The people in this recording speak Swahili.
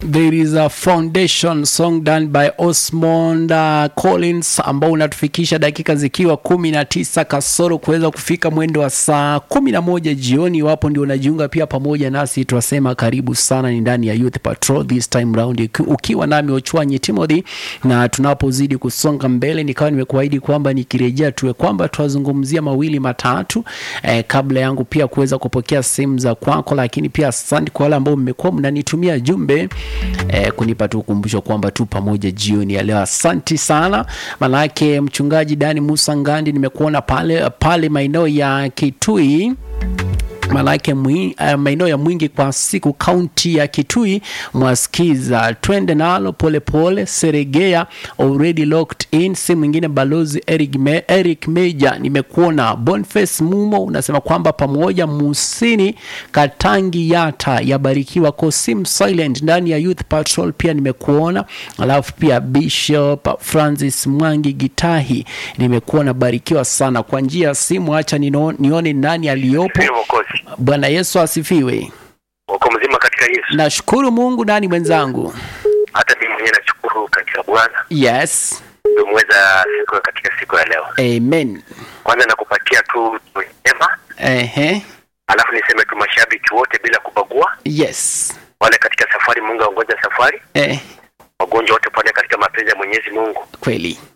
There is a foundation song done by Osmond uh, Collins ambao unatufikisha dakika zikiwa kumi na tisa kasoro kuweza kufika mwendo wa saa kumi na moja jioni. Iwapo ndio unajiunga pia pamoja nasi, twasema karibu sana. Ni ndani ya Youth Patrol this time round, uki- ukiwa nami Ochwanyi Timothy, na tunapozidi kusonga mbele, nikawa nimekuahidi kwamba nikirejea tuwe kwamba twazungumzia mawili matatu eh, kabla yangu pia kuweza kupokea simu za kwako, lakini pia asante kwa wale ambao mmekuwa mnanitumia jumbe eh, kunipa tu ukumbusho kwamba tu pamoja jioni ya leo. Asanti sana, manake mchungaji Dani Musa Ngandi nimekuona pale pale maeneo ya Kitui manake mwi- eh, maeneo ya Mwingi kwa siku kaunti ya Kitui mwasikiza, twende nalo polepole. Seregea already locked in, si mwingine balozi Eric, Me, Eric Meja nimekuona. Boniface Mumo unasema kwamba pamoja Musini Katangi Yata yabarikiwa Kosim Silent ndani ya Youth Patrol pia nimekuona, alafu pia Bishop Francis Mwangi Gitahi nimekuona, barikiwa sana kwa njia ya simu. Acha nino- nione nani aliyopo. Ndiyo Mwokozi, Bwana Yesu asifiwe. uko mzima katika Yesu. Nashukuru Mungu. Nani mwenzangu? Hata mimi mwenyewe nashukuru katika Bwana Yes, umeweza siku katika siku ya leo. amen. Kwanza nakupatia tu njema, Ehe, alafu niseme tu mashabiki wote bila kubagua, yes, wale katika safari, Mungu aongoza safari, eh, wagonjwa wote pone katika mapenzi ya Mwenyezi Mungu, kweli